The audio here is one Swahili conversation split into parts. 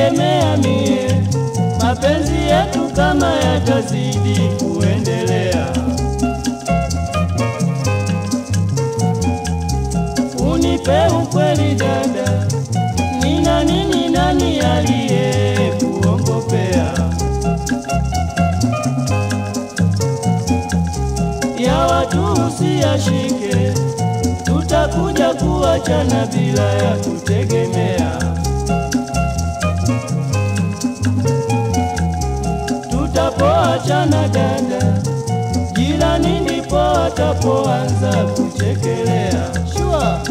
Sikutegemea mie mapenzi yetu kama yatazidi kuendelea. Unipe ukweli dada, ni nani ni nani aliye kuongopea? Ya watu usiyashike, tutakuja kuachana bila ya kutegemea. Tutapoachana dada, jirani ndipo atapoanza kuchekelea. Shua.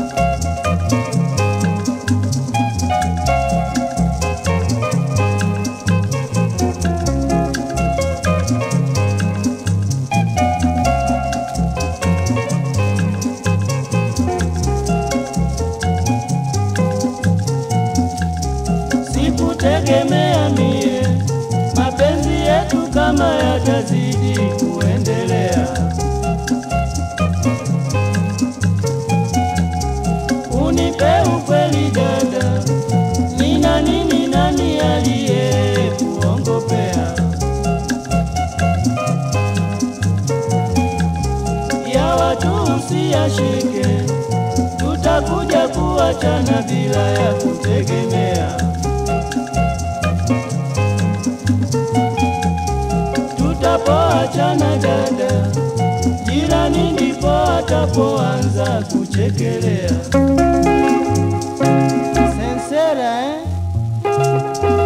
Sikutegemea mie mapenzi yetu kama yatazidi kuendelea. Unipe ukweli dada, ni nani ni nani aliye kuongopea? Ya watu usiyashike, tutakuja kuachana bila ya kutegemea. Tutapoachana dada, jirani ndipo atapoanza kuchekelea. Sensera eh?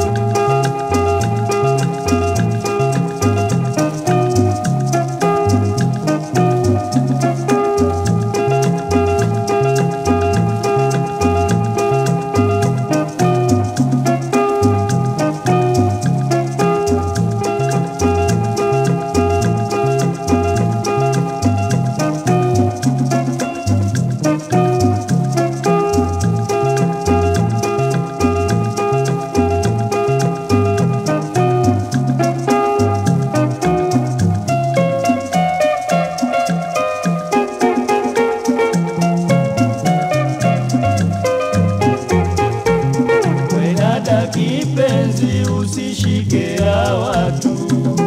We dada kipenzi, usishike ya watu.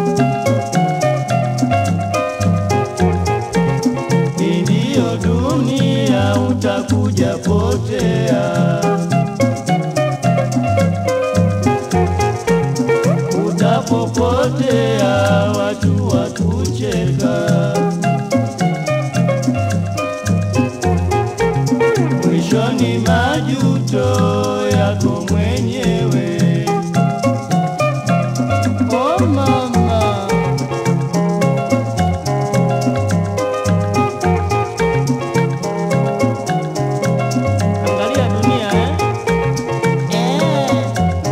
Hii ndiyo dunia, utakuja potea. Utapopotea watu wakucheka. mwishoni majuto yako mwenyewe. Oh mama, angalia dunia eh? Eh.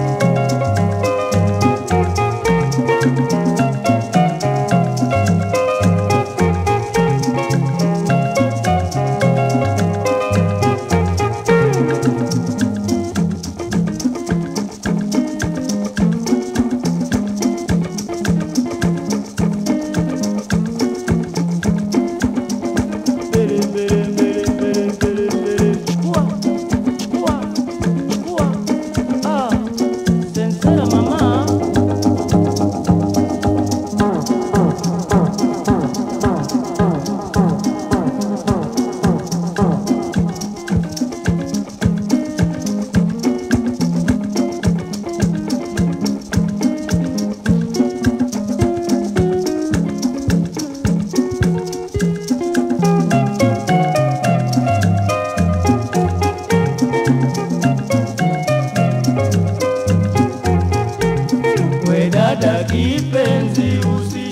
Bere, bere, bere, bere, bere, bere. Chukua, chukua, chukua. Ah, sensera mama. We dada kipenzi, usi